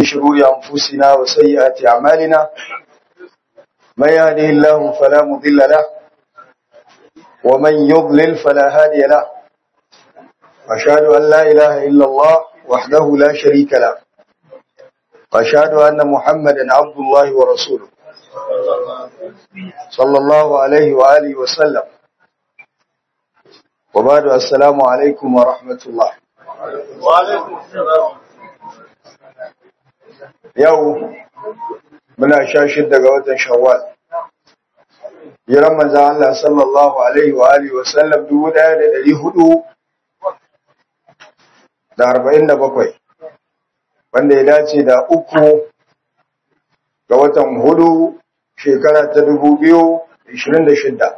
شرور أنفسنا وسيئات أعمالنا من يهده الله فلا مضل له ومن يضلل فلا هادي له أشهد أن لا إله إلا الله وحده لا شريك له وأشهد أن محمدا عبد الله ورسوله صلى الله عليه وآله وسلم وبعد السلام عليكم ورحمة الله وعليكم السلام yau muna sha shidda ga watan shawwal jiran manzan Allah sallallahu alaihi wa alihi wa sallam dubu ɗaya da ɗari hudu da arba'in da bakwai wanda ya dace da uku ga watan hudu shekara ta dubu biyu da ishirin da shidda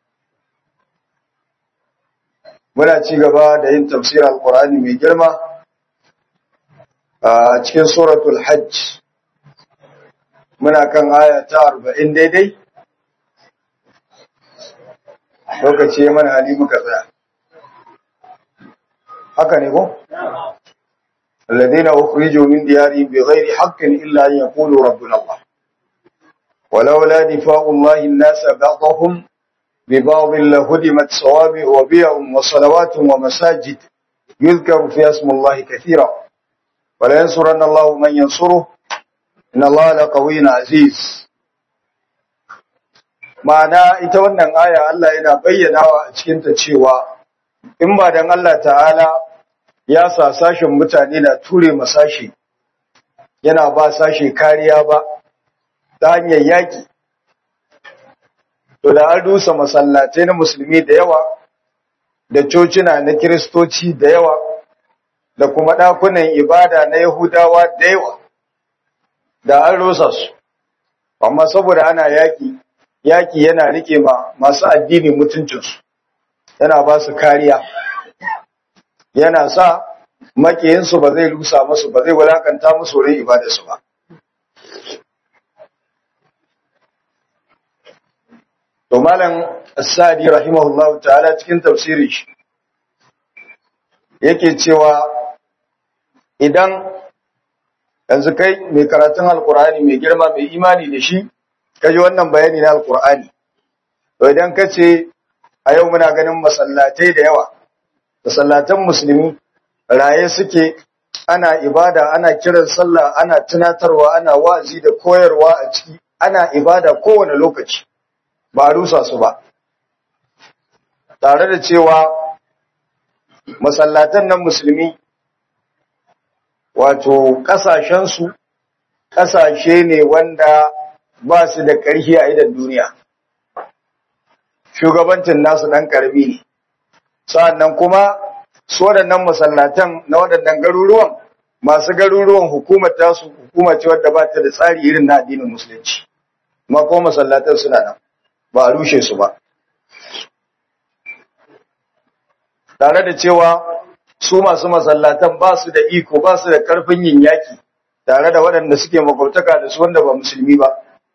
muna ci gaba da yin tafsir alkur'ani mai girma a cikin suratul hajj muna kan aya ta arba'in daidai lokaci ya mana hali muka tsaya haka ne ko? الذين أخرجوا من ديارهم بغير حق إلا أن يقولوا ربنا الله ولولا دفاع الله الناس بعضهم ببعض لهدمت صوامع وبيع وصلوات ومساجد يذكر في اسم الله كثيرا ولا ينصرن الله من ينصره إن الله لقوي عزيز ma'ana ita wannan aya Allah yana bayyanawa a cikinta cewa in ba dan Allah ta'ala ya sa sashen mutane na ture masashi yana ba sashe kariya ba ta hanyar yaki to da an rusa masallatai na musulmi da yawa da cocina na kiristoci da yawa da kuma ɗakunan ibada na yahudawa da yawa da an rusa su amma saboda ana yaki yaki yana rike ma masu addini mutuncinsu yana ba su kariya yana sa makiyinsu ba zai rusa musu ba zai wulakanta musu wurin ibadarsu ba To Malam As-Sadi rahimahullahu ta'ala cikin tafsirin shi yake cewa idan yanzu kai mai karatun Alkur'ani mai girma mai imani da shi kaji wannan bayani na Alkur'ani to idan ka ce a yau muna ganin masallatai da yawa masallatan musulmi raye suke ana ibada ana kiran sallah ana tunatarwa ana wa'azi da koyarwa a ciki ana ibada kowane lokaci ba a rusa su ba tare da cewa masallatan nan musulmi wato ƙasashensu ƙasashe ne wanda ba su da ƙarfi a idan duniya shugabancin nasu ɗan ƙarfi ne sa'annan kuma su waɗannan masallatan na waɗannan garuruwan masu garuruwan hukumar tasu hukuma ce wadda ba ta da tsari irin na addinin musulunci kuma ko masallatan suna nan ba a rushe su ba. Tare da cewa su masu masallatan ba su da iko ba su da ƙarfin yin yaki tare da waɗanda suke makwabtaka da su wanda ba musulmi ba.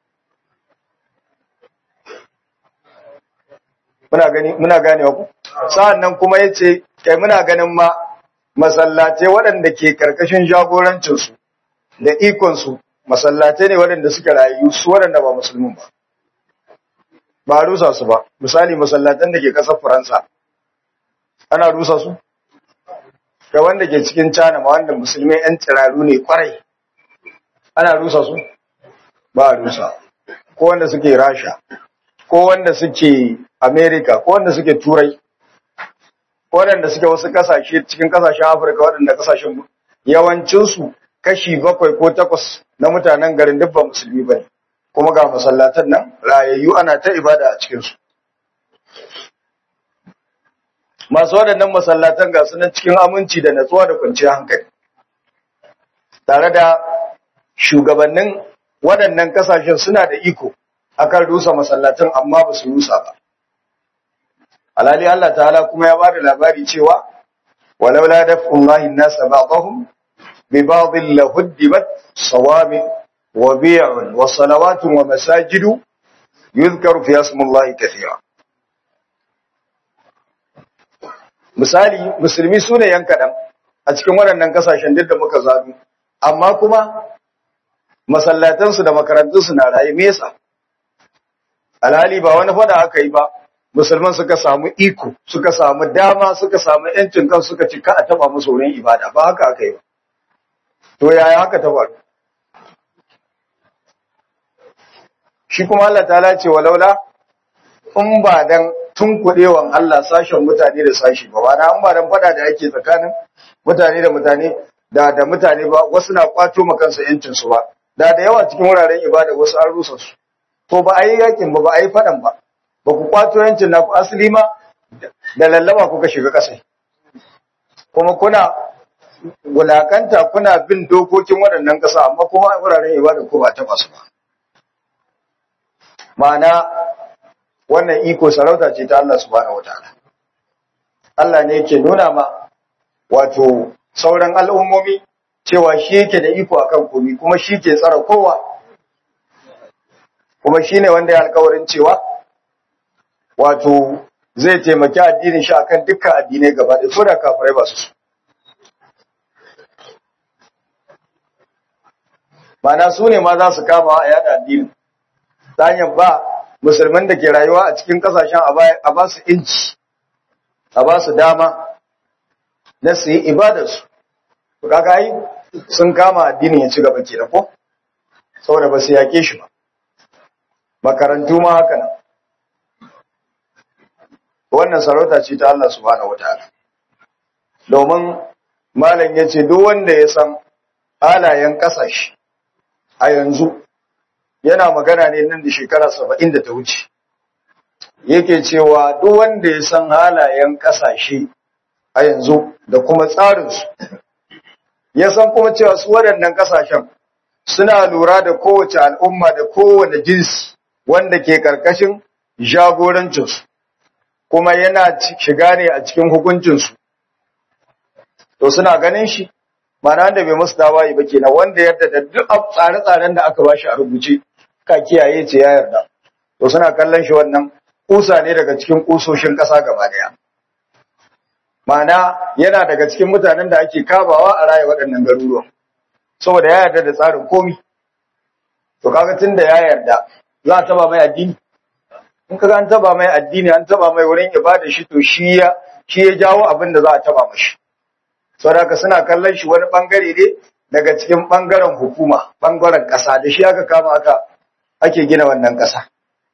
Muna gani muna gane ku? Sa'an nan kuma ya ce, kai muna ganin ma masallatai waɗanda ke ƙarƙashin jagorancinsu da ikonsu masallatai ne waɗanda suka rayu su waɗanda ba musulmin ba. ba a rusa su ba misali masallatan da ke ƙasar faransa ana rusa su ga wanda ke cikin cana ma wanda musulmai 'yan tsiraru ne kwarai ana rusa su ba a rusa ko wanda suke rasha ko wanda suke america ko wanda suke turai ko wanda suke wasu kasashe cikin kasashen afirka waɗanda kasashen yawancinsu kashi bakwai ko takwas na mutanen garin duk ba musulmi ba ne kuma ga masallatan nan rayayyu ana ta ibada a cikinsu. Masu waɗannan masallatan ga sunan cikin aminci da natsuwa da kwanciyar hankali. Tare da shugabannin waɗannan ƙasashen suna da iko akan rusa masallatan amma ba su rusa ba. Alhali Allah ta'ala kuma ya bada labari cewa walaula daf'ullahi an-nasa ba'dahum bi ba'dhin lahuddimat sawami وبيع وصلوات ومساجد يذكر في اسم الله كثيرا misali musulmi su ne yan kaɗan a cikin waɗannan ƙasashen duk da muka zaɓi amma kuma masallatansu da makarantunsu na raye me yasa alhali ba wani fada aka yi ba musulman suka samu iko suka samu dama suka samu yancin kan suka cika a taba musu wurin ibada ba haka aka yi ba to yaya haka ta faru shi kuma Allah ta ce walaula in ba dan tunkuɗewan Allah sashen mutane da sashi ba wani an ba dan fada da ake tsakanin mutane da mutane da da mutane ba wasu na kwato ma kansu yancin su ba da da yawa cikin wuraren ibada wasu an rusa su to ba a yi yakin ba ba a yi fadan ba ba ku kwato yancin na ku asali ma da lallama kuka shiga kasai kuma kuna wulakanta kuna bin dokokin waɗannan ƙasa amma kuma wuraren ibada ko ba ta basu ba ma'ana wannan iko sarauta ce ta Allah subhanahu wataala Allah ne yake nuna ma wato sauran al'ummomi cewa shi yake da iko akan komi kuma shi ke tsara kowa kuma shi ne wanda ya alkawarin cewa wato zai taimaki addinin shi akan dukkan addinai gaba da so da kafirai ba su mana su ne ma za su kama a yada addinin ta hanyar ba musulman da ke rayuwa a cikin kasashen a ba su inci a ba su dama na su yi ibadarsu kaga yi sun kama addinin ya ci gaba ke da ko saboda ba su yake shi ba makarantu ma haka nan wannan sarauta ce ta Allah subhanahu wataala domin malam ya ce duk wanda ya san halayen kasashe a yanzu yana magana ne nan da shekara saba'in da ta wuce yake cewa duk wanda ya san halayen kasashe a yanzu da kuma tsarinsu ya san kuma cewa su waɗannan kasashen suna lura da kowace al'umma da kowane jinsi wanda ke ƙarƙashin jagorancinsu kuma yana shiga ne a cikin hukuncinsu to suna ganin shi mana da bai musu dawaye ba kenan wanda yarda da duk tsare-tsaren da aka bashi a rubuce ka kiyaye ce ya yarda to suna kallon shi wannan kusa ne daga cikin kusoshin ƙasa gaba daya mana yana daga cikin mutanen da ake kabawa a raye waɗannan garuruwan saboda ya yarda da tsarin komi to kaga tunda ya yarda za a taba mai addini in kaga an taba mai addini an taba mai wurin ibada shi to shi ya shi ya jawo abin da za a taba mashi saboda suna kallon shi wani bangare ne daga cikin bangaren hukuma bangaren kasa da shi aka kama aka ake gina wannan kasa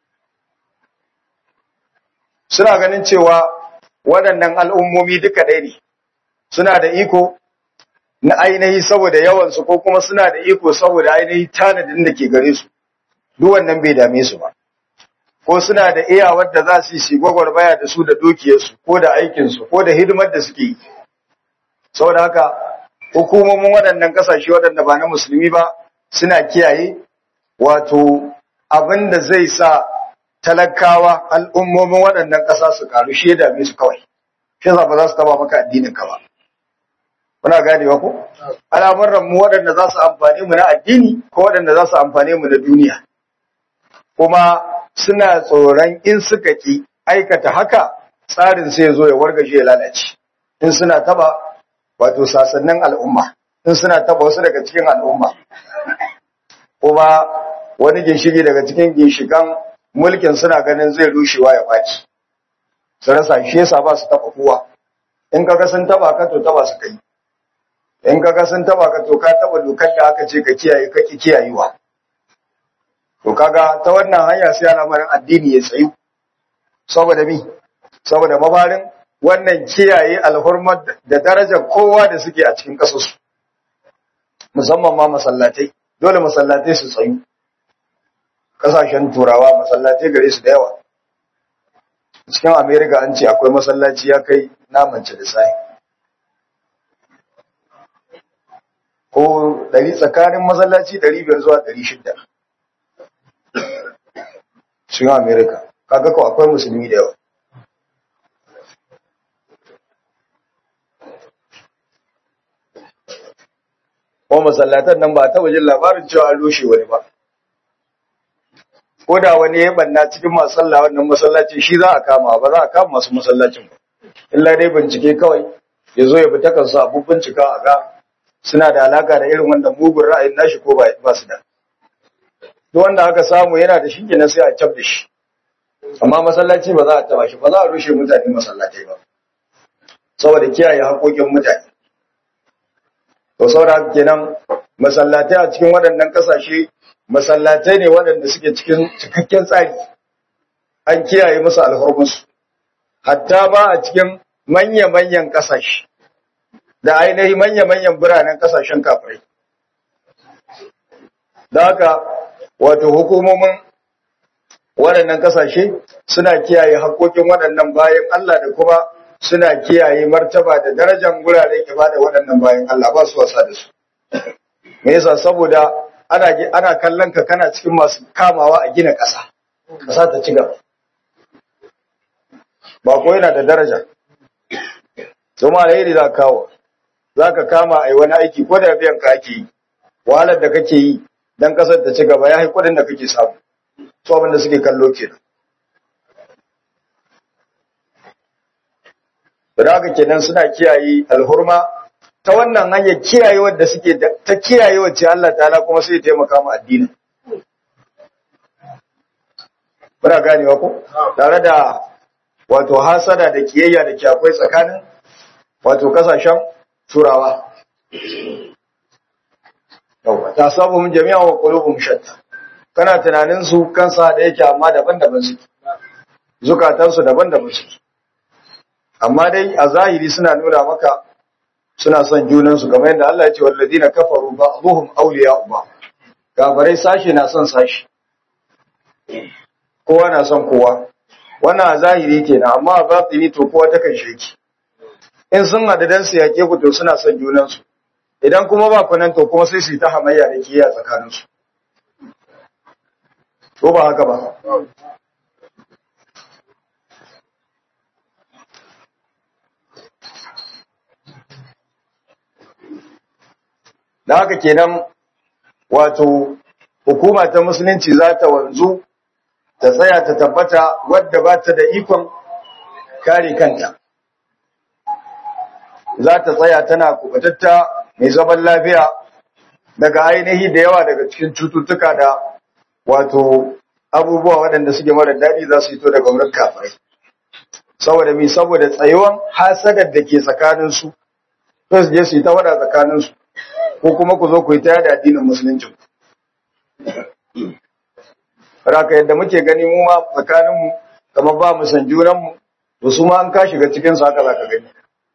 suna ganin cewa waɗannan al'ummomi duka ɗaya ne suna da iko na ainihi saboda yawansu ko kuma suna da iko saboda ainihi tanadin da ke gare su duk wannan bai dame su ba ko suna da iyawar da za su yi gwagwarmaya da su da dukiyarsu ko da aikinsu ko da hidimar da suke yi saboda haka hukumomin waɗannan ƙasashe waɗanda ba na musulmi ba suna kiyaye wato abin da zai sa talakawa al'ummomin waɗannan ƙasa su karu shi ya dame su kawai shi ba za su taba maka addinin ka ba kuna ganewa ko al'amuran mu waɗanda za su amfane mu na addini ko waɗanda za su amfane mu na duniya kuma suna tsoron in suka ki aikata haka tsarin sai ya zo ya wargaje ya lalace in suna taba wato sasannin al'umma in suna taba wasu daga cikin al'umma kuma wani ginshiki daga cikin ginshikan mulkin suna ganin zai rushewa ya ɓaci su rasa shi yasa ba su taba kowa in kaga sun taba ka to taba su kai in kaga sun taba ka to ka taba dokar da aka ce ka kiyaye ka ki kiyayewa to kaga ta wannan hanya sai al'amarin addini ya tsayu saboda mi saboda mabarin wannan kiyaye alhurmar da darajar kowa da suke a cikin ƙasarsu musamman ma masallatai dole masallatai su tsayu ƙasashen turawa masallatai gare su da yawa cikin america an ce akwai masallaci ya kai namance da sai ko ɗari tsakanin masallaci ɗari biyar zuwa ɗari shida cikin america kaga ko akwai musulmi da yawa ko masallatan nan ba ta wajen labarin cewa an rushe wani ba ko da wani ya banna cikin masu sallah wannan masallaci shi za a kama ba za a kama masu masallacin ba illa dai bincike kawai ya zo ya bi ta kansu abu bincika a ga suna da alaka da irin wanda mugun ra'ayin nashi ko ba su da duk wanda aka samu yana da shi kenan sai a cap da shi amma masallaci ba za a taba shi ba za a rushe mutane masallatai ba saboda kiyaye haƙoƙin mutane to saboda haka kenan masallatai a cikin waɗannan ƙasashe masallatai ne waɗanda suke cikin cikakken tsari an kiyaye musu alhurmusu hatta ba a cikin manya-manyan ƙasashe da ainihi manya-manyan biranen ƙasashen kafirai da haka wato hukumomin waɗannan ƙasashe suna kiyaye haƙoƙin waɗannan bayan Allah da kuma suna kiyaye martaba da darajar guraren ibada waɗannan bayan Allah ba su wasa da su me yasa saboda ana ana kallon ka kana cikin masu kamawa a gina ƙasa ƙasa ta ci gaba ba ko yana da daraja kuma alheri za ka kawo za ka kama a yi wani aiki ko da biyan ka ake yi wahalar da kake yi don ƙasar ta ci gaba ya yi kuɗin da kake samu su abin da suke kallo kenan da haka kenan suna kiyaye alhurma ta wannan hanyar kiyaye wadda suke ta kiyaye wacce Allah ta'ala kuma sai ya taimaka mu addini muna ganewa ko tare da wato hasada da kiyayya da ke akwai tsakanin wato kasashen turawa yawa ta sabu mun jami'a wa qulubum shatta kana tunanin su kansa da yake amma daban-daban suke zukatansu daban-daban suke amma dai a zahiri suna nuna maka suna son junansu kamar yadda Allah ya ce walladina kafaru ba'dhum awliya'u ba kafirai sashi na son sashi kowa na son kowa wannan a zahiri kenan amma a batini to kowa ta kan sheki in sun hada dan su yake ku to suna son junansu idan kuma ba ku nan to kuma sai su yi ta hamayya da kiyaye tsakaninsu ko ba haka ba da haka kenan wato hukuma ta musulunci za ta wanzu ta tsaya ta tabbata wadda ba ta da ikon kare kanta za ta tsaya tana kubatatta mai zaman lafiya daga ainihi da yawa daga cikin cututtuka da wato abubuwa waɗanda suke mara daɗi za su fito daga wurin kafirai saboda mi saboda tsayuwan hasadar da ke tsakaninsu sai su je su yi ta wada tsakaninsu ko kuma ku zo ku yi ta yada addinin musulunci raka yadda muke gani mu ma tsakaninmu kamar ba mu san junanmu to su ma an ka shiga cikin su haka za ka gani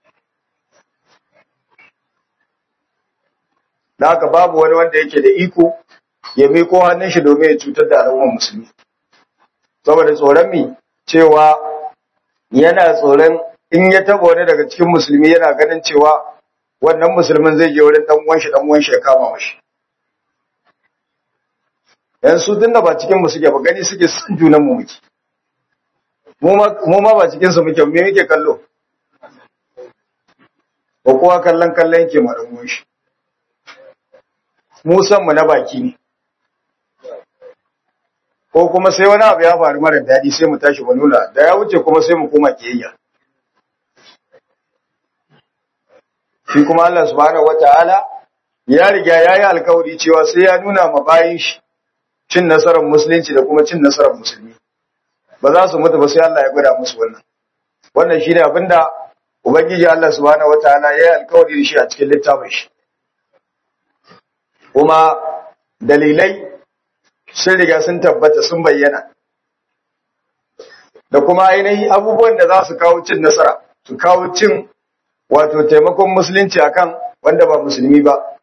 da haka babu wani wanda yake da iko ya miko hannun shi domin ya cutar da al'ummar musulmi saboda tsoron mi cewa yana tsoron in ya taba wani daga cikin musulmi yana ganin cewa wannan musulmin zai je wurin dan uwan shi dan uwan shi ya kama mashi yan su tunda ba cikin mu suke ba gani suke san junan mu muke mu ma ba cikin su muke me muke kallo ko kowa kallon kallon yake ma dan uwan shi mu san mu na baki ne ko kuma sai wani abu ya faru mara daɗi sai mu tashi mu nuna da ya wuce kuma sai mu koma kiyayya shi kuma Allah subhanahu wataala ya riga ya yi alkawari cewa sai ya nuna ma bayin shi cin nasarar musulunci da kuma cin nasarar musulmi ba za su mutu ba sai Allah ya gwada musu wannan wannan shine abinda ubangiji Allah subhanahu wataala ya yi alkawari da shi a cikin littafin shi kuma dalilai sun riga sun tabbata sun bayyana da kuma ainihin abubuwan da za su kawo cin nasara su kawo cin wato taimakon musulunci akan wanda ba musulmi ba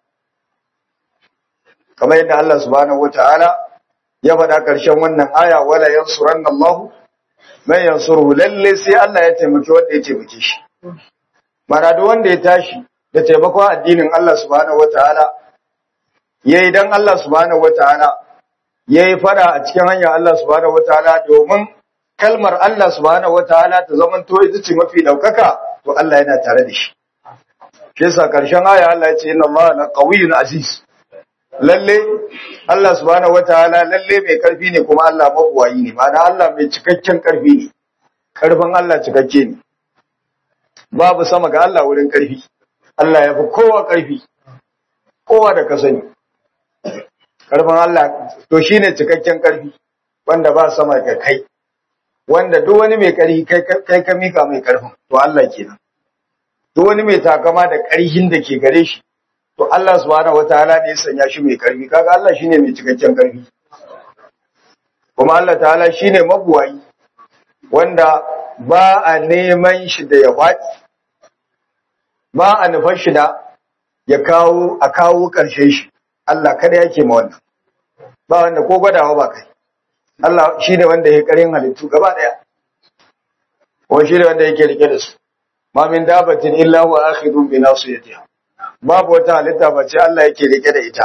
kamar yadda Allah subhanahu wataala ya faɗa ƙarshen wannan aya wala yansuranna Allah man yansuru lalle sai Allah ya taimaki wanda ya taimake shi mana duk wanda ya tashi da taimakon addinin Allah subhanahu wataala yayi dan Allah subhanahu wataala yayi fada a cikin hanyar Allah subhanahu wataala domin kalmar Allah subhanahu wataala ta zamanto ita ce mafi daukaka to Allah yana tare da shi shi yasa karshen aya Allah ya ce inna Allah la qawiyyun aziz lalle Allah subhanahu wataala lalle mai karfi ne kuma Allah mabuwayi ne ma'ana Allah mai cikakken karfi ne karfin Allah cikakke ne babu sama ga Allah wurin karfi Allah ya fi kowa karfi kowa da ka sani karfin Allah to shine cikakken karfi wanda ba sama ga kai wanda duk wani mai karfi kai ka mika mai karfin to Allah kenan duk wani mai takama da karhin da ke gare shi to Allah subhanahu wataala ne ya sanya shi mai karfi kaga Allah shine mai cikakken karfi kuma Allah ta'ala shine mabuwayi wanda ba a neman shi da ya faɗi ba a nufar shi da ya kawo a kawo ƙarshen shi Allah kada yake ma wannan ba wanda ko gwadawa ba kai Allah shine wanda ya karin halittu gaba daya kuma shine wanda yake rike da su ma min dabatin illa huwa akhidun bi nasiyatiha babu wata halitta ba ce Allah yake rike da ita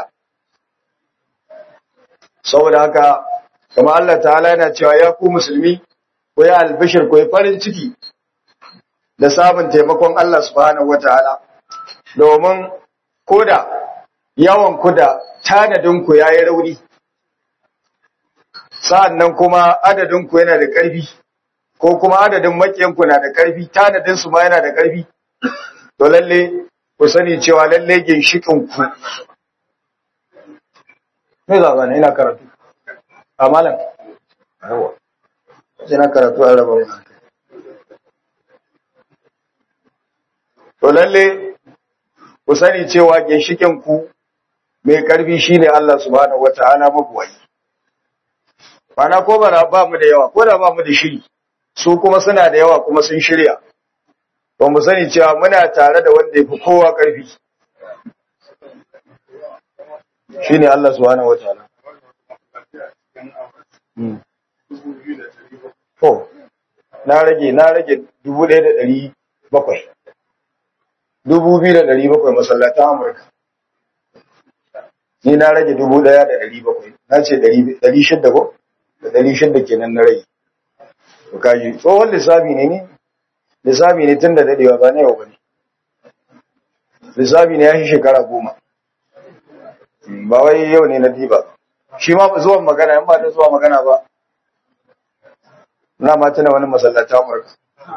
saboda haka kuma Allah ta'ala yana cewa ya ku musulmi ko ya albishir ko ya farin ciki da samun taimakon Allah subhanahu wataala domin koda yawan ku da tanadin ku yayi rauni sa'annan kuma adadin ku yana da ƙarfi ko kuma adadin makiyan ku na da ƙarfi tanadin su ma yana da ƙarfi to lalle ku sani cewa lalle ginshikin ku me za ne ina karatu a malam yawa ina karatu a raba mun to lalle ku sani cewa ginshikin ku mai karfi shine Allah subhanahu wataala mabuwai Bana ko bara ba mu da yawa ko da ba mu da shiri su kuma suna da yawa kuma sun shirya ba mu sani cewa muna tare da wanda yafi kowa karfi shine Allah subhanahu wataala to na rage na rage dubu ɗaya da ɗari bakwai dubu biyu da ɗari bakwai masallatan Amurka. Ni na rage dubu ɗaya da ɗari bakwai, na ce ɗari shidda ko? Da ɗari shidda kenan na rage. To kaji, tsohon lissafi ne ni? Lissafi ne tun da daɗewa ba na yau ba ne. Lissafi ne ya shi shekara goma. Ba wai yau ne na diba. Shi ma zuwan magana, in ba ta zuwa magana ba. Na ma tuna wani masallatan Amurka.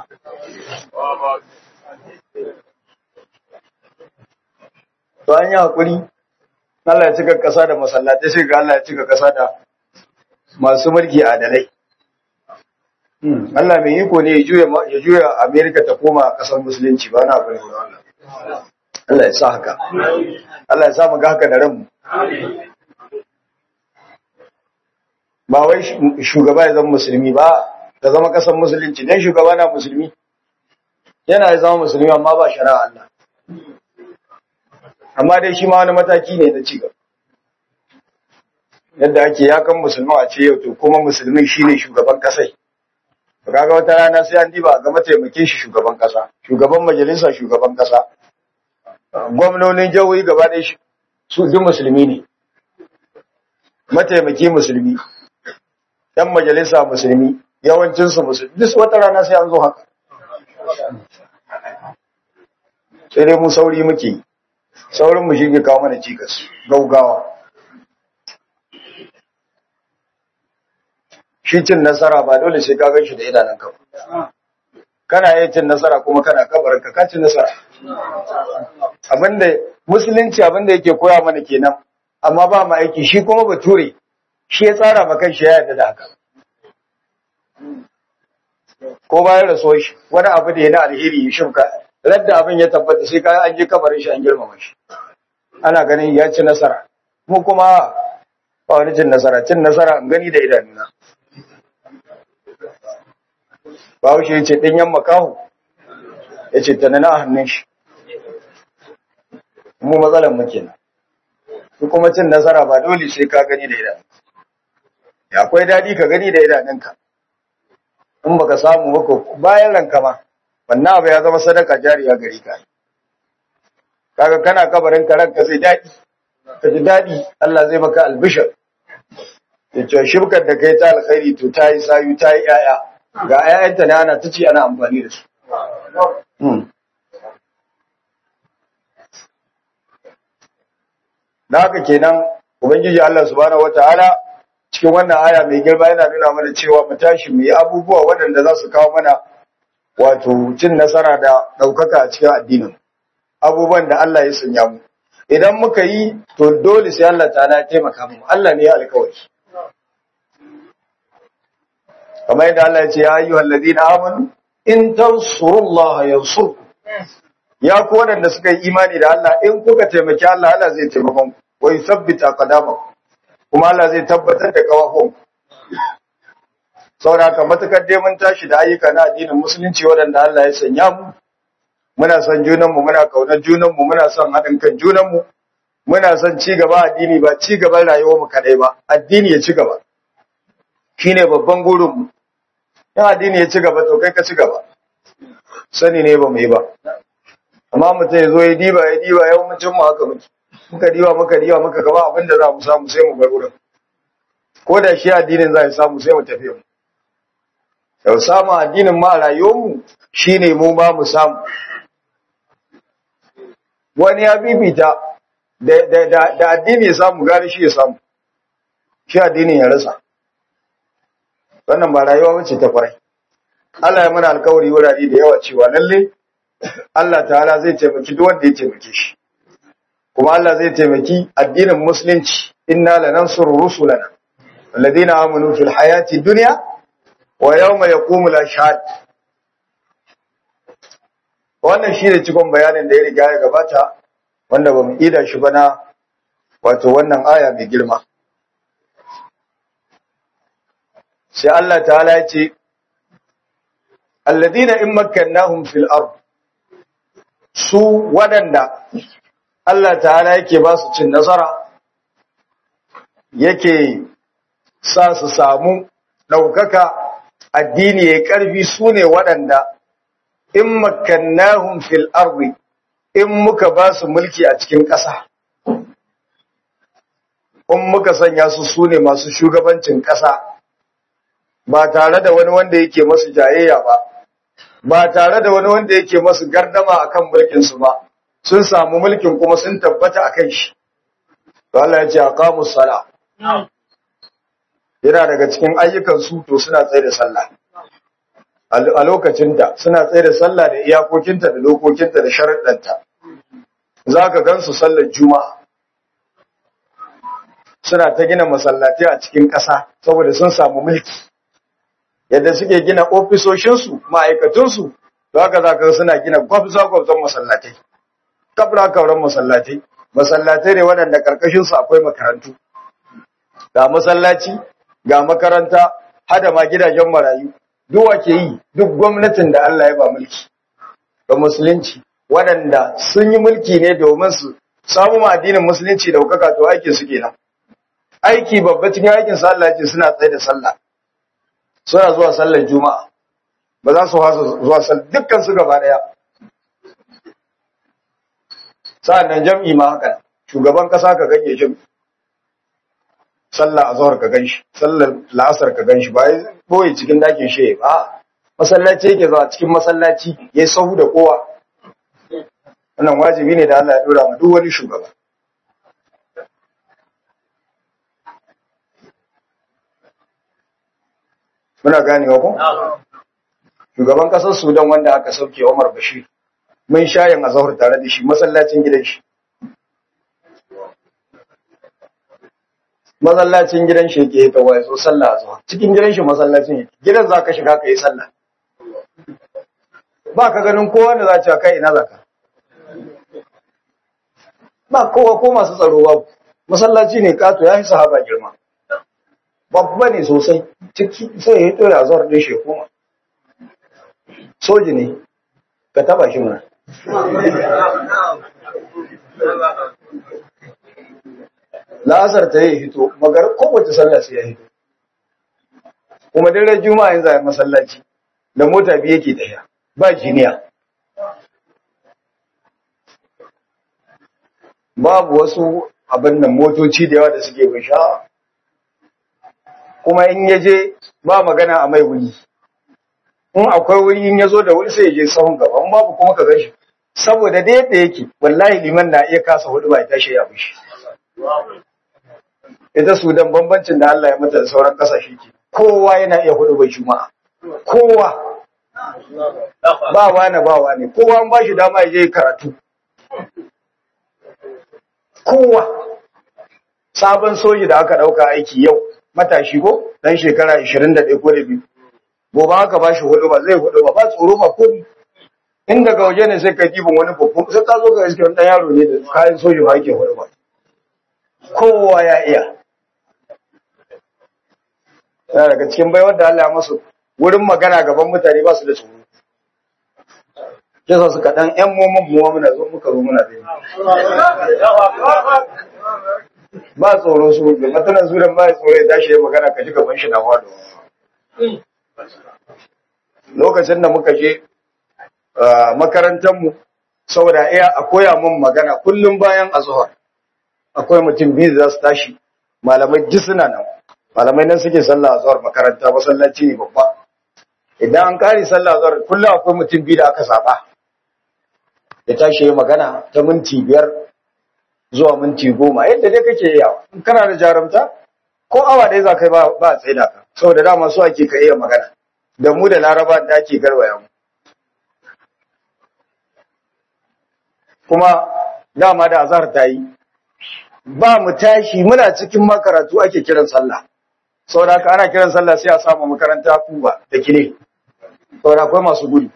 to an yi hakuri Allah ya cika kasa da masallatai sai ga Allah ya cika kasa da masu mulki adalai Allah mai iko ne ya juya ya juya America ta koma kasar musulunci ba na bane Allah Allah ya sa haka Allah ya sa mu ga haka da ranmu ba wai shugaba ya zama musulmi ba ta zama kasar musulunci dan shugaba na musulmi yana ya zama musulmi amma ba shari'a Allah amma dai shi ma wani mataki ne na cigaba yadda ake yakan musulmi a ce yau to kuma musulmin shine shugaban kasai to kaga wata rana sai an diba ga mataimakin shi shugaban kasa shugaban majalisa shugaban kasa gwamnonin jihohi gaba ɗaya su duk musulmi ne mataimaki musulmi ɗan majalisa musulmi yawancinsu musulmi duk wata rana sai an zo haka sai dai mu sauri muke yi saurin mu shige kawo mana cikas gaugawa shi cin nasara ba dole sai ka gan shi da idanun ka kana iya cin nasara kuma kana kabarin ka cin nasara abinda musulunci abinda yake koya mana kenan amma ba mu aiki shi kuma bature shi ya tsara ma kan shi ya yarda da haka ko bayan rasuwar shi wani abu da ya na alheri ya shimka radda abin ya tabbata sai kayan an je kabarin shi an girmama shi ana ganin ya ci nasara mu kuma ba wani cin nasara cin nasara an gani da idanuna ba shi ya ce ɗanyen makahu ya ce tana na hannun shi mu matsalan mu kenan su kuma cin nasara ba dole sai ka gani da idanu akwai daɗi ka gani da idanunka in baka samu baka bayan ranka ma wannan abu ya zama sadaka jariya gari ka kaga kana kabarin ka ranka sai daɗi ka ji daɗi Allah zai maka albishir ya ce shirkar da kai ta alkhairi to ta yi sayu ta yi ƴaƴa ga ƴaƴanta ne ana ta ci ana amfani da su da haka kenan ubangiji Allah subhanahu wataala cikin wannan aya mai girma yana nuna mana cewa mu tashi mu yi abubuwa waɗanda za su kawo mana wato cin nasara da ɗaukaka a cikin addinin abubuwan da Allah ya sanya mu idan muka yi to dole sai Allah ta'ala ya taimaka mu Allah ne ya alkawari kamar yadda Allah ya ce ya ayyuhal ladina amanu in tansurullaha yansurkum ya ku waɗanda suka yi imani da Allah in kuka taimaki Allah Allah zai taimakon ku wa yuthabbita qadamakum kuma Allah zai tabbatar da kawafon saboda haka matukar dai mun tashi da ayyuka na addinin musulunci waɗanda Allah ya sanya mu muna son junan mu muna kaunar junan mu muna son haɗin kan junan mu muna son ci gaba addini ba ci gaban rayuwar mu kadai ba addini ya ci gaba shine babban gurin mu in addini ya ci gaba to kai ka ci gaba sani ne ba mu yi ba amma mutum ya zo ya diba ya diba yau mun mu haka muke muka diba muka diba muka gaba abin da za mu samu sai mu bar wurin ko da shi addinin za ya samu sai mu tafi mu yau samu addinin ma rayuwarmu shine mu ma mu samu wani ya bibita da da da, da addini ya samu gari shi ya samu shi addinin ya rasa wannan ba rayuwa bace ta kwarai Allah ya mana alkawari wurare da yawa cewa lalle Allah ta'ala zai taimaki duk wanda ya taimake shi kuma Allah zai taimaki addinin musulunci inna lanansuru rusulana alladhina amanu fil hayati dunya wa yawma yaqumul ashhad wannan shine cikon bayanin da ya riga ya gabata wanda bamu ida shi ba na wato wannan aya mai girma sai Allah ta'ala ya ce alladhina in makkannahum fil ard su waɗanda Allah ta'ala yake ba su cin nasara yake sa su samu ɗaukaka addini ya ƙarfi su ne waɗanda in makannahum fil ardi in muka ba su mulki a cikin ƙasa in muka sanya su su ne masu shugabancin ƙasa ba tare da wani wanda yake masu jayayya ba ba tare da wani wanda yake masu gardama akan mulkinsu ba sun samu mulkin kuma sun tabbata akan shi to Allah ya ce aqamus sala yana daga cikin ayyukan su to suna tsaye da sallah a lokacin da suna tsaye da sallah da iyakokinta da lokokinta da sharuɗanta zaka gansu sallar juma'a suna ta gina masallatai a cikin ƙasa saboda sun samu mulki yadda suke gina ofisoshinsu ma'aikatunsu da haka za ka suna gina gwabza-gwabzan masallatai kabra kauran masallatai masallatai ne waɗanda ƙarƙashinsu akwai makarantu ga masallaci ga makaranta hada ma gidajen marayu duwa ke yi duk gwamnatin da Allah ya ba mulki ga musulunci waɗanda sun yi mulki ne domin su samu ma addinin musulunci da hukaka to aikin su kenan aiki babba cikin aikin sa Allah ce suna tsaye da sallah suna zuwa sallar juma'a ba za su hasa zuwa sallar dukkan su gaba daya sa'annan jam'i ma haka shugaban kasa ka ganye jam'i sallah azhar ka ganshi sallar la'asar ka ganshi ba ya boye cikin dakin shi ba masallaci yake zuwa cikin masallaci yayi sahu da kowa wannan wajibi ne da Allah ya dora ma duk wani shugaba muna ganewa ko shugaban kasar Sudan wanda aka sauke Umar Bashir mun shayin azhar tare da shi masallacin gidan shi masallacin gidan shi yake ta waye so sallah azhar cikin gidan shi masallacin yake gidan zaka shiga kai sallah ba ka ganin kowa da za ci kai ina zaka ba kowa ko masu tsaro ba masallaci ne kato ya yi sahaba girma babba ne sosai ciki sai ya to ya zuwa din shi kuma soji ne ka taba shi mana la'asar ta yi hito magar kowace sallah sai ya hito kuma dare juma'a yanzu a masallaci da mota biyu yake tafiya ba jiniya babu wasu abin nan motoci da yawa da suke bisha kuma in ya je ba magana a mai wuri in akwai wuri in ya zo da wuri sai ya je sahun gaba in babu kuma ka gashi saboda da yadda yake wallahi liman na iya kasa hudu ba ya tashi ya fushi ita sudan bambancin da Allah ya mata da sauran kasashe ke kowa yana iya hudu bai juma'a kowa ba wani ba wani kowa an ba shi dama ya je karatu kowa sabon soji da aka ɗauka aiki yau matashi ko ɗan shekara 21 ko da biyu gobe aka ba shi hudu ba zai hudu ba ba tsoro ba komi in daga waje ne sai ka dibin wani babban sai ka zo ka iske wani ɗan yaro ne da kayan soji ba ake hudu ba kowa ya iya yana daga cikin baiwar da Allah ya masu wurin magana gaban mutane ba su da tsoro yasa suka ɗan ƴan momon muwa muna zo muka zo muna zai ba tsoro su da matanan zuran ba tsoro ya tashi ya magana ka ji gaban shi na faɗo lokacin da muka je makarantarmu saboda iya a koya mun magana kullum bayan azuhar akwai mutum biyu za su tashi malamai duk suna nan malamai nan suke sallah azuhar makaranta masallaci ne babba idan an kare sallah azuhar kullum akwai mutum biyu da aka saba ya tashi ya magana ta minti biyar zuwa minti goma yadda dai kake yawa in kana da jarumta ko awa ɗaya za ka yi ba a tsaida ka saboda dama su ake ka iya magana da mu da laraba da ake garwaya mu kuma dama da azhar ta yi ba mu tashi muna cikin makaratu ake kiran sallah saboda haka ana kiran sallah sai a samu makaranta kuba da kile saboda akwai masu gudu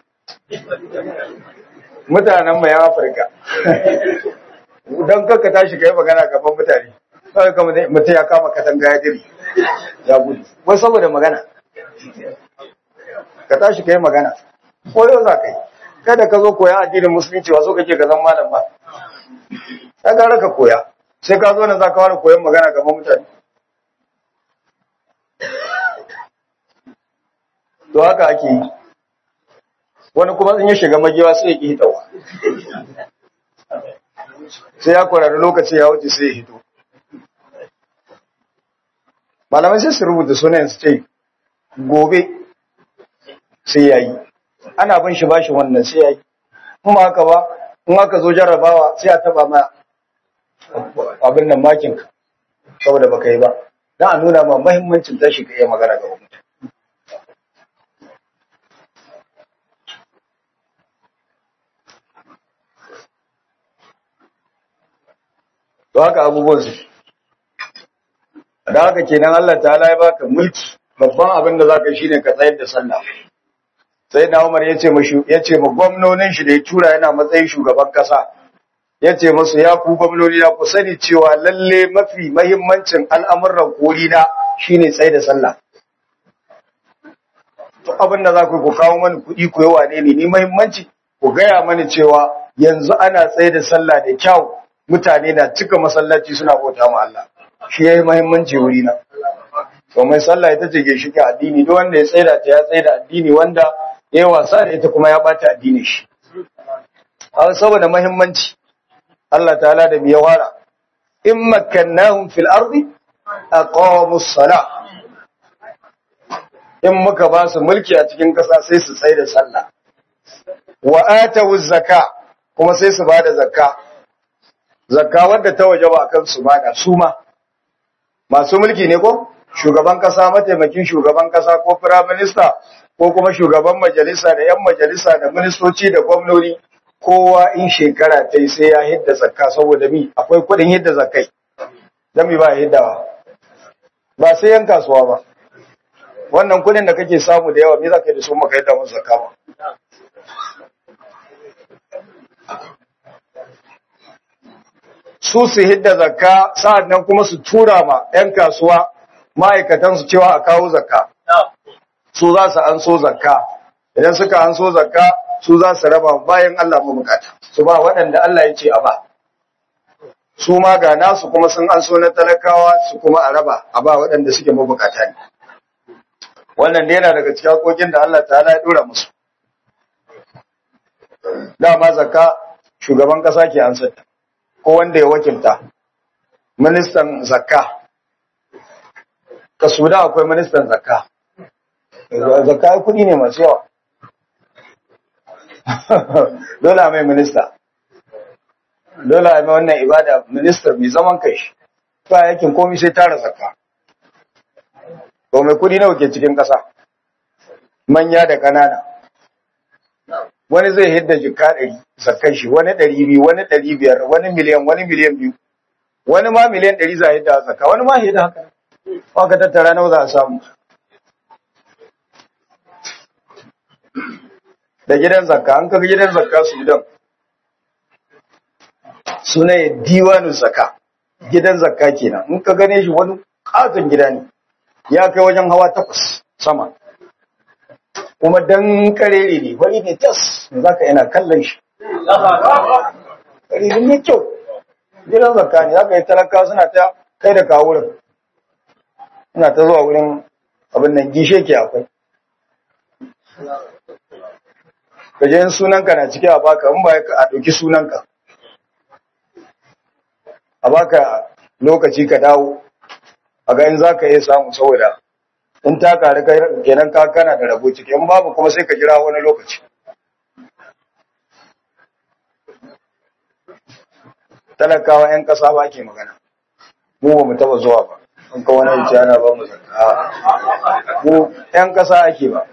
mutanen mai afirka don kanka tashi ka yi magana gaban mutane kawai kama mutum ya kama katanga ya diri ya gudu wai saboda magana ka tashi ka yi magana ko yau za ka yi kada ka zo koya addinin musulunci wasu kake ka zan malam ba ya gara ka koya sai ka zo nan za ka fara koyon magana gaban mutane to haka ake yi wani kuma in ya shiga magewa sai ya ƙi hitawa sai ya kwararri lokaci ya wuce sai ya hito malamai sai su rubuta sunayen su ce gobe sai ya yi ana bin shi bashi wannan sai ya yi kuma haka ba in aka zo jarrabawa sai a taba ma abin nan makinka saboda baka yi ba don a nuna ma mahimmancin tashi ka iya magana ga mutum to haka abubuwan su da haka kenan Allah ta'ala ya baka mulki babban abin da zaka shine ka tsayar da sallah sai na Umar yace mashi yace ma gwamnonin shi da ya tura yana matsayin shugaban kasa yace musu ya ku gwamnoni ya ku sani cewa lalle mafi mahimmancin al'amuran kori na shine tsayar da sallah to abin da za ku ku kawo mani kuɗi ku yawa ne ni mahimmanci ku gaya mani cewa yanzu ana tsaye da sallah da kyau mutane na cika masallaci suna bauta ma Allah shi yayi muhimmanci wuri na to mai sallah ita ce ginshiki addini duk wanda ya tsaida ta ya tsaida addini wanda yayi wasa da ita kuma ya bata addini shi a saboda muhimmanci Allah ta'ala da biya wara in makkannahum fil ardi aqamu salah in muka ba su mulki a cikin kasa sai su tsaida sallah wa atu zakka kuma sai su bada zakka zakka wadda ta waje ba kan su bada su ma masu mulki ne ko shugaban kasa mataimakin shugaban kasa ko prime minister ko kuma shugaban majalisa da yan majalisa da ministoci da gwamnoni kowa in shekara ta yi sai ya hidda zakka saboda mi akwai kuɗin hidda zakkai dan mi ba hiddawa ba sai yan kasuwa ba wannan kuɗin da kake samu da yawa me za ka yi da su maka yadda musu zakka ba su su hidda zakka sa'ad nan kuma su tura ma 'yan kasuwa ma'aikatansu cewa a kawo zakka su za su an so zakka idan suka an so zakka su za su raba bayan Allah mabukata su ba waɗanda Allah ya ce a ba su ma ga nasu kuma sun an so na talakawa su kuma a raba a ba waɗanda suke mabukata ne wannan dai yana daga cikin hakokin da Allah ta ya dora musu dama zakka shugaban kasa ke ansar ko wanda ya wakilta ministan zakka ka suda akwai ministan zakka zakka kudi ne masu yawa dole a mai minista dole a mai wannan ibada minista mai zaman kai shi ba yakin komi sai tara zakka to mai kudi nawa ke cikin kasa manya da kanana wani zai hidda jika ɗari zakkan shi wani ɗari biyu wani ɗari biyar wani miliyan wani miliyan biyu wani ma miliyan ɗari za a yi da zaka wani ma da haka ba ka tattara nawa za a samu da gidan zakka an kaga gidan zakka su gidan suna ya diwanin zakka gidan zakka kenan in ka gane shi wani katon gida ne ya kai wajen hawa takwas sama kuma dan karere ne wani ne tas za ka yana kallon shi karere ne kyau gidan zakka ne za ka yi talaka suna ta kai da kawo wurin suna ta zuwa wurin abin nan gishe ke akwai ka je sunanka na cike a baka in ba a ɗauki sunanka a baka lokaci ka dawo a ga in za ka iya samu saboda in ta kare kenan ka kana da rabo ciki in babu kuma sai ka jira wani lokaci talakawa 'yan ƙasa ba ke magana mu ba mu taba zuwa ba in ka wani yace ana ba mu zakka mu 'yan ƙasa ake ba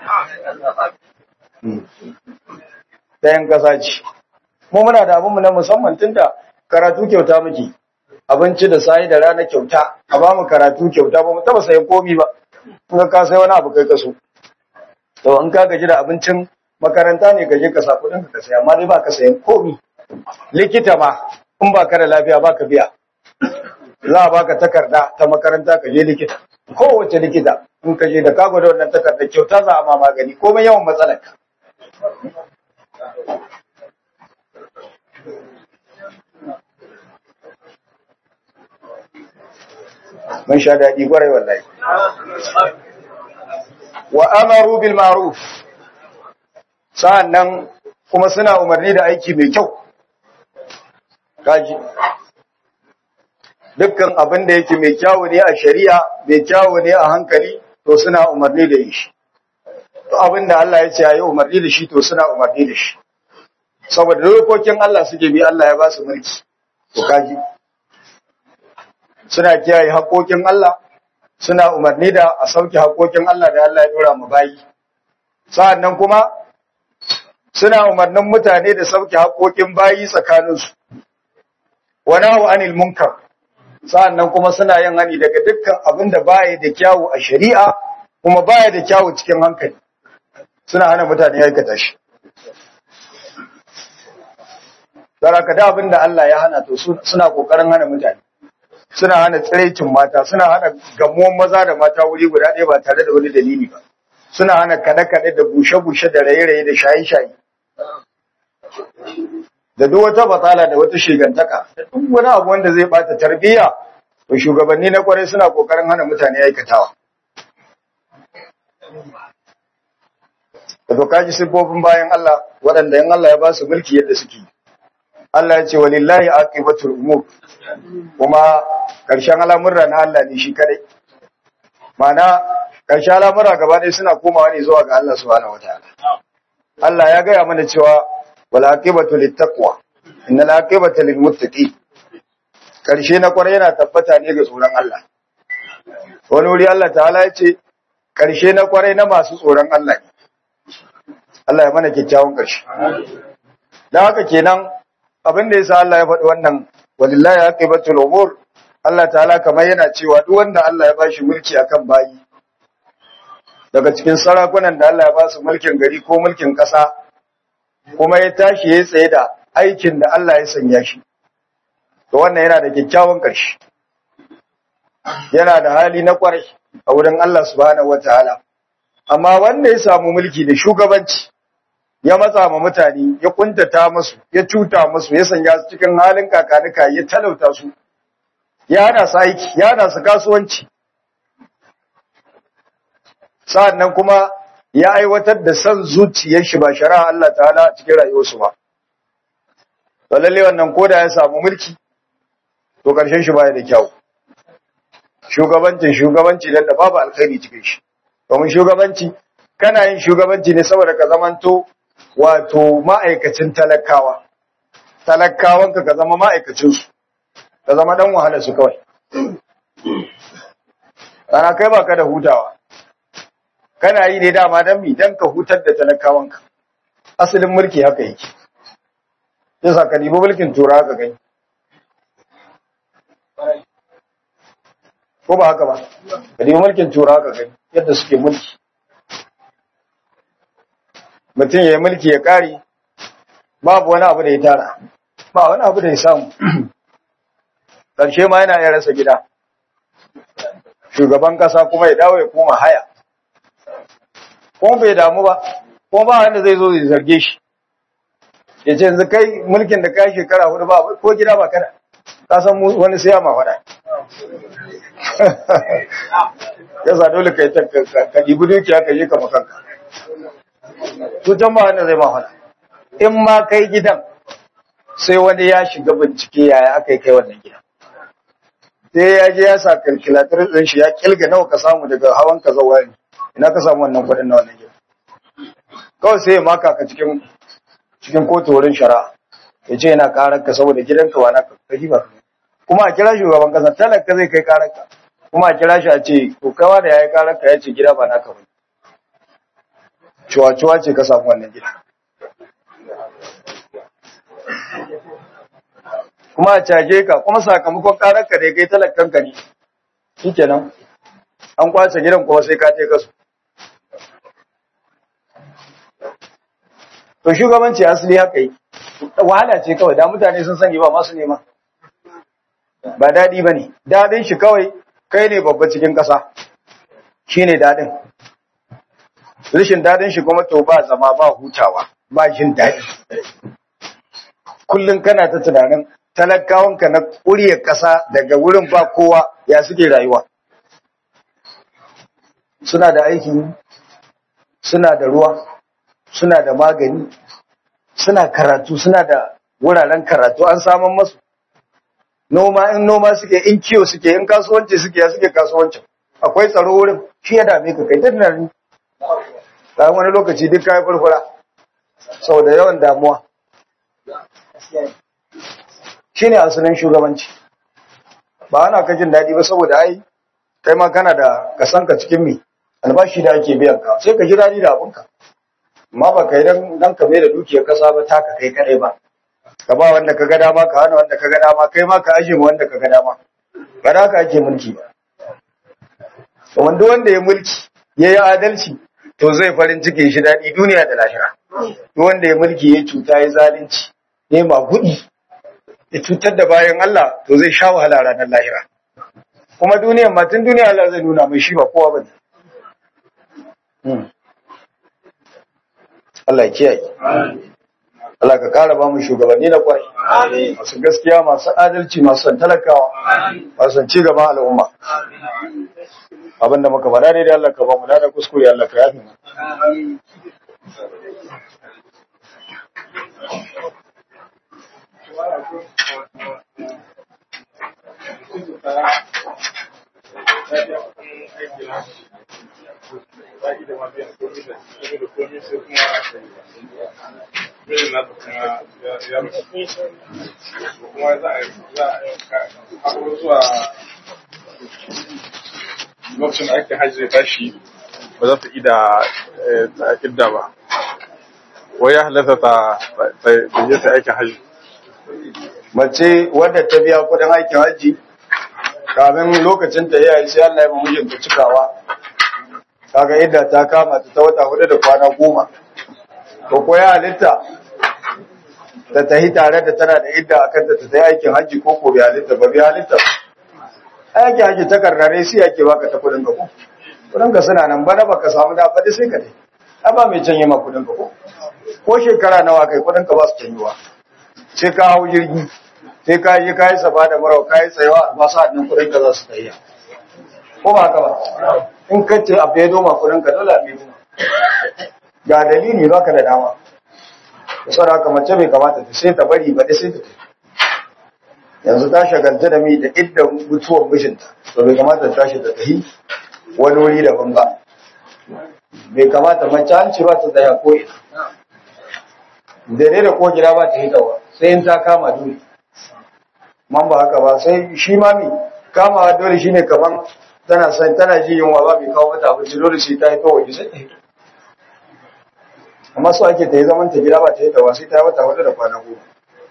ta 'yan ƙasa ce mu muna da abinmu na musamman tunda karatu kyauta muke abinci da sayi da rana kyauta a ba mu karatu kyauta ba mu taba sayan komi ba in ka sai wani abu kai kaso to in ka gaji da abincin makaranta ne ka je ka sa kuɗin ka saya amma dai ba ka sayan komi likita ma in ba ka da lafiya ba ka biya za a baka takarda ta makaranta ka je likita kowace likita in ka je da ka gwada wannan takardar kyauta za a ma magani komai yawan matsalar ka mun sha daɗi gwarai wallahi wa amaru bil ma'ruf sa'annan kuma suna umarni da aiki mai kyau kaji dukkan abin da yake mai kyawu ne a shari'a mai kyawu ne a hankali to suna umarni da shi to abin da Allah ya ce ayi umarni da shi to suna umarni da shi saboda dokokin Allah suke bi Allah ya ba su mulki to kaji suna kiyaye haƙoƙin Allah suna umarni da a sauke haƙoƙin Allah da Allah ya dora mu bayi sa'annan kuma suna umarnin mutane da sauke haƙoƙin bayi tsakaninsu wa nahu anil munkar sa'annan kuma suna yin hani daga dukkan abin da baya da kyawu a shari'a kuma baya da kyawu cikin hankali suna hana mutane aikata shi Saraka da abin da Allah ya hana to suna kokarin hana mutane suna hana tsiraicin mata suna hana gamuwan maza da mata wuri guda ɗaya ba tare da wani dalili ba suna hana kaɗe-kaɗe da bushe-bushe da raye-raye da shaye-shaye da duk wata batsala da wata shigantaka da duk wani abu wanda zai bata tarbiyya to shugabanni na kwarai suna kokarin hana mutane aikatawa da kaji siffofin bayan Allah waɗanda yan Allah ya ba su mulki yadda suke Allah ya ce walillahi aqibatul umur kuma karshen al'amurra na Allah ne shi kadai mana karshen al'amurra gaba ɗaya suna komawa ne zuwa ga Allah subhanahu wataala Allah ya gaya mana cewa wal aqibatu littaqwa innal aqibata lil muttaqin karshe na kwarai yana tabbata ne ga tsoron Allah wani wuri Allah ta'ala ya ce karshe na kwarai na masu tsoron Allah ne Allah ya mana kyakkyawan karshe dan haka kenan abin da yasa Allah ya faɗi wannan walillahi aqibatul umur Allah ta'ala kamar yana cewa duk wanda Allah ya bashi mulki akan bayi daga cikin sarakunan da Allah ya ba su mulkin gari ko mulkin ƙasa kuma ya tashi ya tsaye da aikin da Allah ya sanya shi to wannan yana da kyakkyawan ƙarshe yana da hali na ƙwarai a wurin Allah subhanahu wataala amma wanda ya samu mulki da shugabanci ya matsa ma mutane ya kuntata musu ya cuta musu ya sanya su cikin halin kakanika ya talauta su ya hana su aiki ya hana su kasuwanci sa'annan kuma ya aiwatar da san zuciyar shi ba shari'a Allah ta'ala cikin rayuwarsu ba to lalle wannan koda ya samu mulki to karshen shi baya da kyau shugabanci shugabanci dan da babu alkhairi cikin shi domin shugabanci kana yin shugabanci ne saboda ka zamanto wato ma'aikacin talakawa talakawanka ka zama ma'aikacin su ka zama dan wahala su kawai ana kai baka da hutawa kana yi ne dama dan mi dan ka hutar da talakawanka asalin mulki haka yake yasa ka dibi mulkin tura ka gani ko ba haka ba ka nemi mulkin turawa ka gani yadda suke mulki mutum ya yi mulki ya kare babu wani abu da ya tara ba wani abu da ya samu ƙarshe ma yana iya rasa gida shugaban ƙasa kuma ya dawo ya koma haya kuma bai damu ba kuma ba wanda zai zo zai zarge shi ya ce yanzu kai mulkin da kai shekara hudu ba ko gida ba kada ka san wani siya ma faɗa ya sa dole ka yi ta ka ɗibi dukiya ka je ka makanka tutan ba wanda zai ma faɗa in ma kai gidan sai wani ya shiga bincike yaya aka yi kai wannan gidan sai ya je ya sa kalkulatar ɗin shi ya kilga nawa ka samu daga hawan ka zawa ne ina ka samu wannan kuɗin na wannan gidan kawai sai ya maka ka cikin cikin kotu wurin shari'a ya ce yana karar ka saboda gidanka wa na ka ba kuma a kira shugaban kasa talaka zai kai karar ka kuma a kira shi a ce to kawa da yayi karar ka ya ce gida ba naka ba cuwa-cuwa ce ka samu wannan gida kuma a caje ka kuma sakamakon karar ka da kai talakan ka ne shikenan an kwace gidan kuma sai ka je kasu to shugabanci asali haka yi wahala ce kawai da mutane sun sani ba masu nema ba daɗi ba ne daɗin shi kawai kai ne babba cikin ƙasa shi ne daɗin rashin daɗin shi kuma to ba zama ba hutawa ba jin daɗi kullum kana ta tunanin talakawanka na ƙuryar ƙasa daga wurin ba kowa ya suke rayuwa suna da aiki suna da ruwa suna da magani suna karatu suna da wuraren karatu an saman masu noma in noma suke in kiyo suke in kasuwanci suke ya suke kasuwancin akwai tsaro wurin shi ya dame ka kai duk nan bayan wani lokaci duk kayan furfura saboda yawan damuwa shi ne asalin shugabanci ba ana ka jin daɗi ba saboda ai kai ma kana da kasanka cikin mi albashi da ake biyan ka sai ka ji daɗi da abinka amma ba kai dan dan ka da dukiyar kasa ba taka kai kadai ba ka ba wanda ka ga dama ka hana wanda ka ga dama kai ma ka aje wanda ka ga dama ba da ka ake mulki ba to wanda wanda ya mulki ya yi adalci to zai farin ciki shi daɗi duniya da lahira to wanda ya mulki ya cuta ya zalunci ya ma gudi ya cutar da bayan Allah to zai sha wahala ranar lahira kuma duniyar ma tun duniya Allah zai nuna mai shi ba kowa ba ne Allah ya kiyaye. Allah ka kara ba mu shugabanni na kwai. Masu gaskiya, masu adalci, masu son talakawa, masu son cigaban al'umma. Abinda muka faɗa ne da Allah ka ba mu da kuskure Allah ka yafi mu. lokacin da ake hajji zai tashi ba za ta ida idda ba wai ya halatta ta je ta aikin hajji Mace wadda ta biya kudin aikin hajji kamin lokacin ta yayi sai Allah ya ba mijinta cikawa. Kaga idda ta kama ta ta wata hudu da kwana goma. To ko ya halitta ta tahi tare da tana da idda akan ta ta yi aikin hajji ko ko bai halitta ba bai halitta. Aikin hajji ta karnare sai ake baka ta kudin ka ko. Kudin ka suna nan bana baka samu da faɗi sai ka dai. A ba mai canye ma kudin ka ko. Ko shekara nawa kai kudin ka ba su canyewa. Sai ka hau jirgi sai ka yi ka yi safa da marawa ka yi tsayawa ba sa ɗin kudin ka za su tsayiya. Ko ba haka ba? In ka ce abu ya doma kudin ka dole abu ya doma. Ga dalili ba ka da dama. Da sauran haka mace bai kamata ta sai ta bari ba da sai ta tafi. Yanzu ta shagalta da mi da idda mutuwar mijinta. To bai kamata ta tashi ta tafi wani wuri daban ba. Bai kamata mace an ce ba ta tsaya ko ina. Dare da ko gida ba ta yi tawa sai in ta kama dole. man ba haka ba sai shi ma mi kamawa dole shine kaman tana san tana ji yunwa ba mai kawo mata abinci dole sai ta yi ta waje sai ta yi amma so ake ta yi zaman ta gida ba ta yi ta ba sai ta yi wata hudu da kwana goma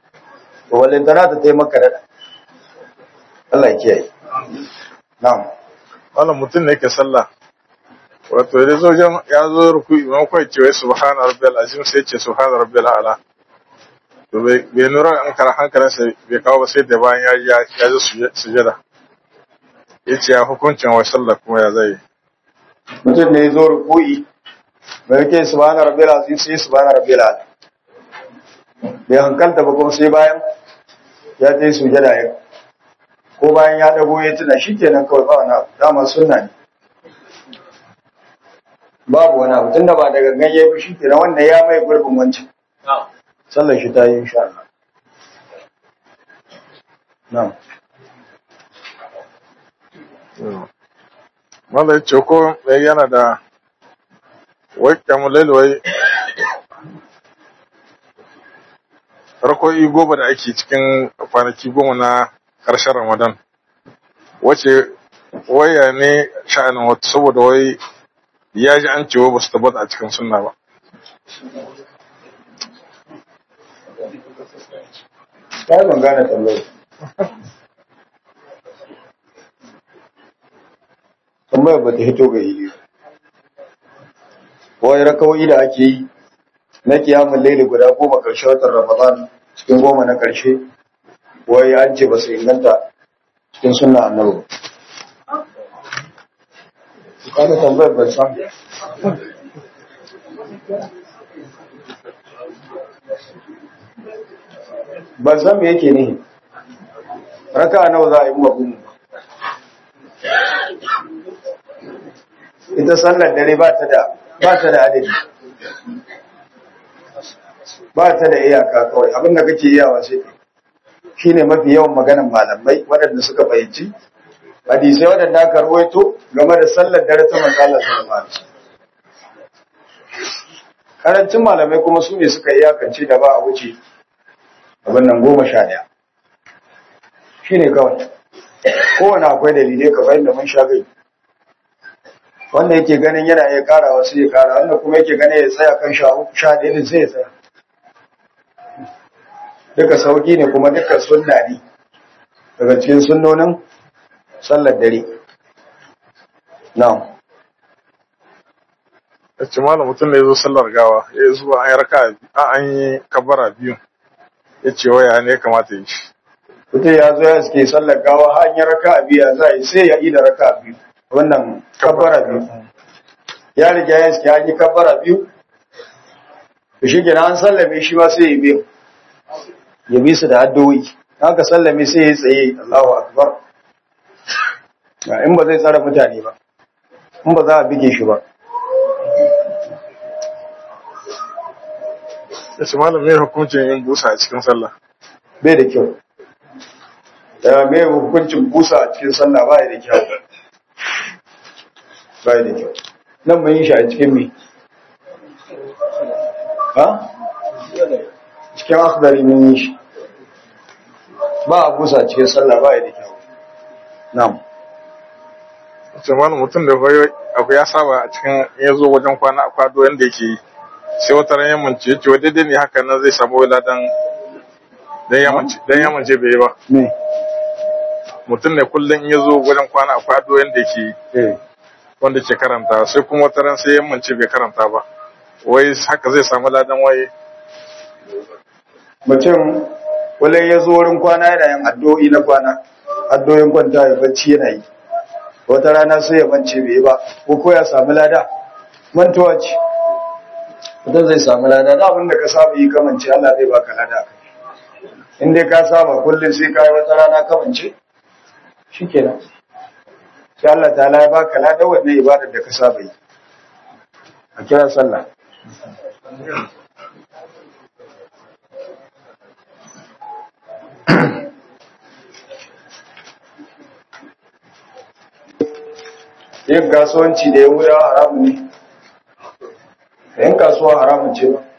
to wallan tana ta taimaka da Allah ya kiyaye na'am wannan mutum ne yake sallah wato da zo jan ya zo ruku imam kai ce wai subhana rabbil azim sai ce subhana rabbil ala to bai bai nura an kara hankalin sa bai kawo ba sai da bayan ya ya ya zo sujada yace ya hukuncin wa sallah kuma ya zai mutum ne ya zo ruku'i bai yake subhana rabbil azim sai subhana rabbil ala bai hankalta ba kuma sai bayan ya ta yi sujada ya ko bayan ya dago ya tuna shi kenan kawai ba wani abu dama sunna ne babu wani abu tunda ba da gangan ya yi shi kenan wannan ya mai gurbin wancan sallar shi ta yi insha Allah na'am Mala ya ce ko mai yana da wai kamulai wai rako'i goma da ake cikin kwanaki goma na ƙarshen Ramadan. Wace waya ne sha'anin wata saboda wai ya ji an cewa ba su tabbata a cikin sunna ba. ta yi ban gane tambayar tambayar ba ta hito ga yi wai rakawoyi da ake yi na kiyamun laili guda goma ƙarshe watan ramadan cikin goma na ƙarshe wai an ce ba su inganta cikin sunna annabi ba kada tambayar ban san ban san me yake ne raka nawa za a yi mabu ita sallar dare ba ta da ba ta da adadi ba ta da iyaka kawai abin da kake iyawa sai shine mafi yawan maganan malamai waɗanda suka fahimci hadisai waɗanda aka ruwaito game da sallar dare ta manzo Allah sallallahu alaihi wasallam karancin malamai kuma su ne suka iyakance da ba a wuce abin nan goma sha ɗaya shi ne kawai kowane akwai dalilai ka bayan da mun sha gai wanda yake ganin yana iya kara wasu ya kara wanda kuma yake ganin ya tsaya kan sha ɗaya din sai ya tsaya duka sauki ne kuma duka sunna ne daga cikin sunnonin sallar dare na'am Ya ce malam mutum da ya zo sallar gawa ya yi zuwa an yi raka an yi kabara biyu ya ce waya ne ya kamata yi shi. mutum ya zo ya suke sallar gawa hanyar raka a biya za a yi sai ya yi da raka a biyu wannan kabbara biyu ya riga ya suke an yi kabbara biyu to shi gina an sallame shi ma sai ya biyu ya bi su da addu'o'i haka sallame sai ya tsaye Allahu akbar in ba zai tsara mutane ba in ba za a bige shi ba Ya ce malam mai hukuncin yin busa a cikin sallah. bai da kyau da mai hukuncin busa a cikin sallah ba da kyau ba da kyau nan mun yi shi a cikin mi ha cikin akhdari mun yi shi ba a busa a cikin sallah ba da kyau na'am Ya ce malam mutum da wai abu ya saba a cikin ya zo wajen kwana a kwado yadda yake yi. Sai wata ran yammanci ya ce wa daidai ne haka nan zai samu wila dan dan yammanci dan yammanci bai yi ba. me Mutum ne kullum ya zo wajen kwana a kwado yadda yake yi. eh wanda ke karanta sai kuma wata ran sai yammanci bai karanta ba. Wai haka zai samu ladan waye. mutum wale ya zo wurin kwana yana yin addu'o'i na kwana addu'o'in kwanta ya bacci yana yi wata rana sai ya mance bai yi ba ko ko ya samu lada mantuwa ce mutum zai samu lada da abin da ka saba yi kamance Allah zai baka lada a kai in dai ka saba kullum sai ka yi wata rana kamance shikenan sai Allah ta ya baka lada wannan ibadar da ka saba yi a kira sallah yin kasuwanci da yahudawa haramun ne yin kasuwa haramun ce ba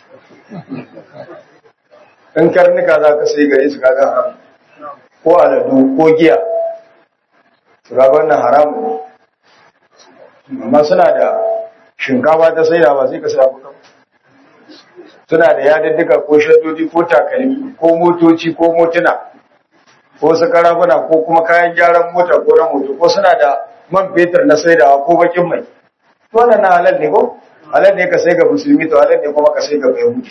in karnuka za ka sai gare su kaga haramun ko aladu ko giya su kaga wannan haramun ne amma suna da shinkafa ta sai da ba sai ka sai abu suna da yadaddika ko shaddodi ko takalmi ko motoci ko motuna ko su karafuna ko kuma kayan gyaran mota ko na moto ko suna da man fetur na saidawa ko bakin mai to wannan na halal ne ko halal ne ka sai ga musulmi to halal ne kuma ka sai ga yahudi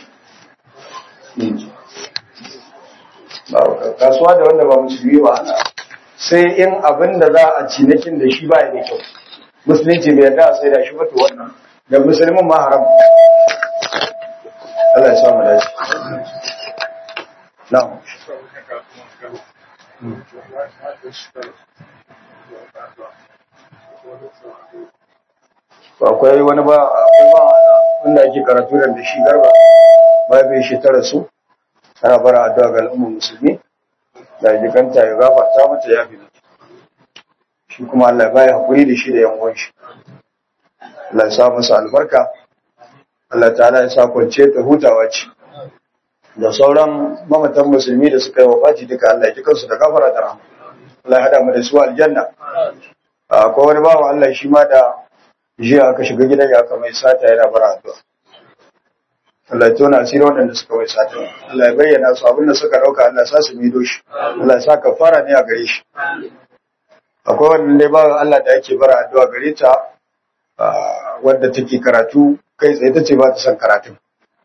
ba kasuwa da wanda ba musulmi ba ana sai in abin da za a cinikin da shi ba ya da kyau musulunci bai yarda a sai da shi ba to wannan da musulmin ma haram Allah ya samu dace na'am akwai wani ba akwai ba wanda ake karatu da shi garba ba bai shi tara su ana bara addu'a ga al'ummar musulmi da jikanta ya gafarta mata ya fi shi kuma Allah baya hakuri da shi da yan uwan shi Allah ya sa musu albarka Allah ta'ala ya sa kwance ta hutawa ce da sauran mamatan musulmi da suka yi wafaci duka Allah ya ji kansu da gafara da rahama Allah ya hada mu da su aljanna akwai wani bawa Allah shi ma da jiya aka shiga gidan ya aka mai sata yana bara addu'a Allah ya tona asiri waɗanda suka mai sata Allah ya bayyana su abinda suka ɗauka Allah ya sa su mido shi Allah ya sa kafara ne a gare shi akwai wannan dai bawa Allah da yake bara addu'a gare ta wadda take karatu kai tsaye ta ce ba ta son karatun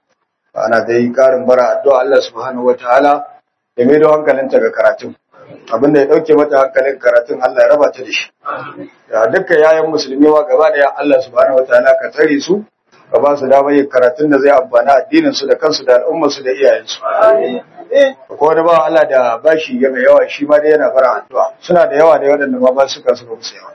ana dai karin bara addu'a Allah subhanahu wataala ya maido hankalinta ga karatun abinda ya dauke mata hankalin karatun Allah ya raba ta da shi ya dukkan yayan musulmi ma gaba da Allah subhanahu wataala ka tare su ka ba su damar yin karatun da zai amfana addinin su da kansu da al'ummar su da iyayen su ko wani ba Allah da bashi ya mai yawa shi ma dai yana bara addu'a suna da yawa da waɗanda ma ba su kansu ba su yawa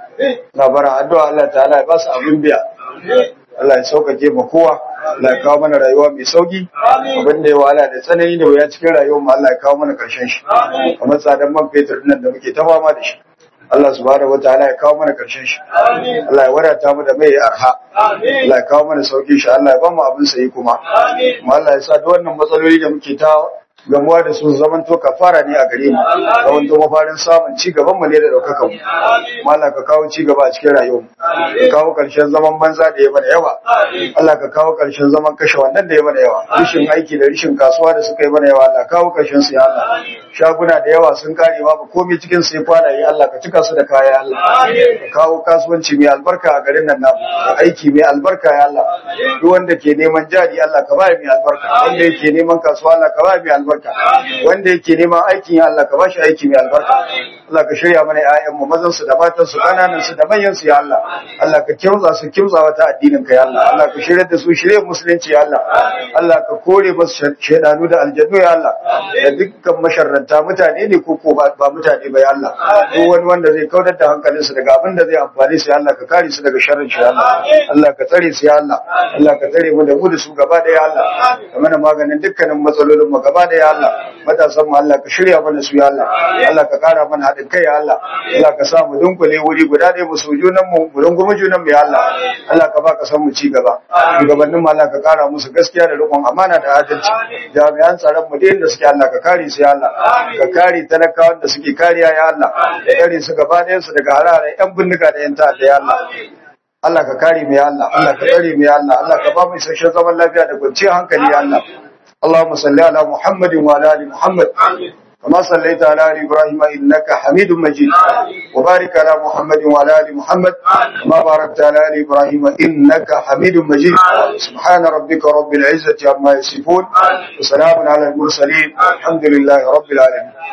na bara addu'a Allah ta'ala ya ba su abin biya Allah ya sauƙaƙe ma kowa Allah ya kawo mana rayuwa mai sauki abin da ya wahala da tsanani da wuya cikin rayuwar mu Allah ya kawo mana ƙarshen shi kamar tsadan man fetur nan da muke ta fama da shi Allah subhanahu wataala ya kawo mana ƙarshen shi Allah ya wadata mu da mai arha Allah ya kawo mana sauki shi Allah ya ba mu abin sayi kuma kuma Allah ya sa duk wannan matsaloli da muke ta gamuwa da su zaman to kafara ne a gare mu zaman to mafarin samun ci gaban mu ne da daukakan mu Allah ka kawo ci gaba a cikin rayuwar mu ka kawo karshen zaman banza da ya mana yawa Allah ka kawo karshen zaman kashe wannan da ya mana yawa rishin aiki da rishin kasuwa da suka yi mana yawa Allah kawo karshen su ya Allah shaguna da yawa sun kare babu komai cikin su ya kwana yi Allah ka cika su da kaya Allah ka kawo kasuwanci mai albarka a garin nan namu aiki mai albarka ya Allah duk wanda ke neman jari Allah ka ba mai albarka wanda yake neman kasuwa Allah ka ba mai albarka albarka wanda yake neman aikin ya Allah ka bashi aiki mai albarka Allah ka shirya mana ƴaƴan mu mazan su da matan su kananan su da manyan su ya Allah Allah ka kimtsa su kimtsa wata addinin ka ya Allah Allah ka shirya da su shirya musulunci ya Allah Allah ka kore musu shedanu da aljannu ya Allah da dukkan masharranta mutane ne ko ko ba mutane ba ya Allah ko wani wanda zai kautar da hankalin su daga abin da zai amfani su ya Allah ka kare su daga sharrin shi ya Allah Allah ka tsare su ya Allah Allah ka tsare mu da mu da su gaba da ya Allah ka mana maganin dukkanin matsalolin mu gaba da ya Allah matasan mu Allah ka shirya mana su ya Allah Allah ka kara mana haɗin kai ya Allah Allah ka sa mu dunkule wuri guda ɗaya mu so junan mu mu rungumi junan mu ya Allah Allah ka ba ka san mu ci gaba shugabannin mu Allah ka kara musu gaskiya da riƙon amana da adalci jami'an tsaron mu da inda suke Allah ka kare su ya Allah ka kare talakawan da suke kariya ya Allah ka kare su gaba ɗayan su daga hararen yan bindiga da yan ta'adda ya Allah Allah ka kare mu ya Allah Allah ka tsare mu ya Allah Allah ka ba mu isasshen zaman lafiya da kwanciyar hankali ya Allah اللهم صل على محمد وعلى ال محمد كما صليت على ال ابراهيم انك حميد مجيد وبارك على محمد وعلى ال محمد كما باركت على ال ابراهيم انك حميد مجيد سبحان ربك رب العزه عما يصفون وسلام على المرسلين الحمد لله رب العالمين